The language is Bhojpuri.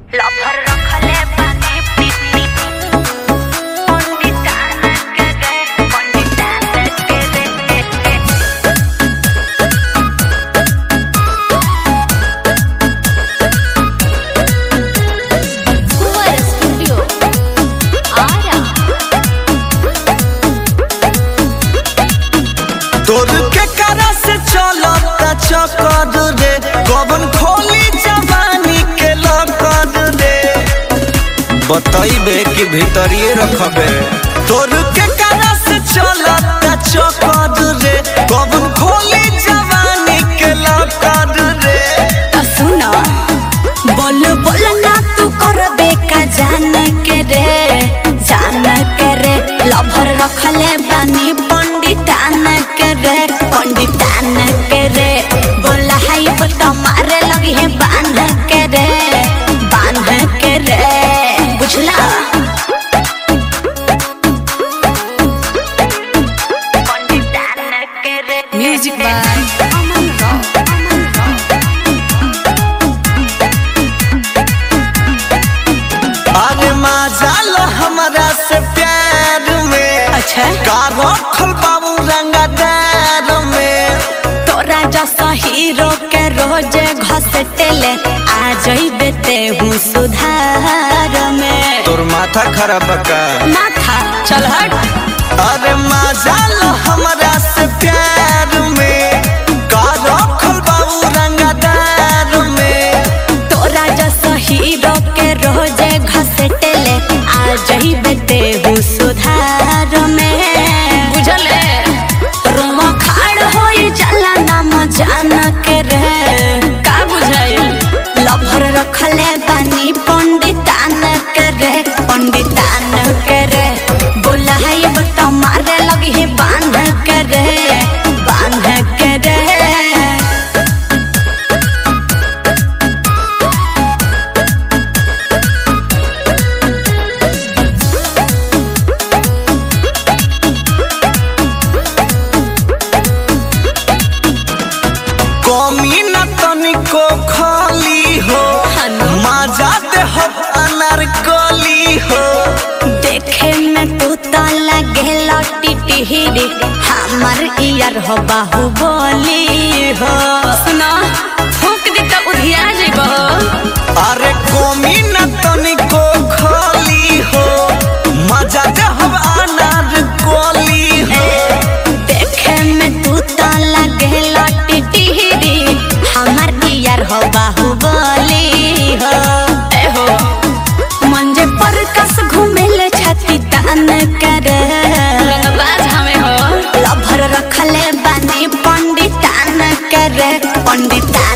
लफर रखले बानी पीपी पंडितान के रे पंडितान के रे Cuba Studio. Ara. तोर के करा से चलता चकर रे कवन खोली जवानी के लकर रे बतइबे कि भीतरिए रखबे तोर के करा से चलता चकर रे कवन खोली जवानी के लकर रे तो सुनो बोल बोल ना तू करबे का जान के रे जान के रे लभर रखले बानी पंडितान के रे पंडितान के रे बोला हाय बता मारे लगी है बांध के रे बांध के रे बुझला पंडितान के रे म्यूजिक बाय अमन राव अरे मजा लो हमरा से प्यार में अच्छा का रखल बाबू रंगदार में तोरा जैसा हीरो के रोजे घसटेले आ जइबे ते हूँ सुधार में तोर माथा खराब का ना था चल हट अरे मजा लो हमरा से प्यार में का रखल बाबू रंगदार में तोरा जैसा हीरो के रोजे घसटेले आ जइबे ते हूँ सुधार में बुझले रोमा खाड़ होई जाला नाम जान के रे का बुझाइल लभर रखले बानी पंडितान के रे पंडितान के रे बोलाई बता मारे लगी है बांध के रे बांध के रे कमी न तनिको खाली हो हनु। मजा दे हो अनारकली हो देखे में तू तो लगे लटी टिहरी हमर ईयर हो बाहुबली हो सुना फूक दी तो उधिया जेबो अरे कमी न तनिको खाली हो मजा दे हो अनारकली हो देखे में तू तो लगे लटी टिहरी हमर ईयर हो बाहुबली हो ए हो मंजे पर कस घूमेले छाती तान कर रंगबाज हमें हो लभर रखले बानी पंडितान करे पंडितान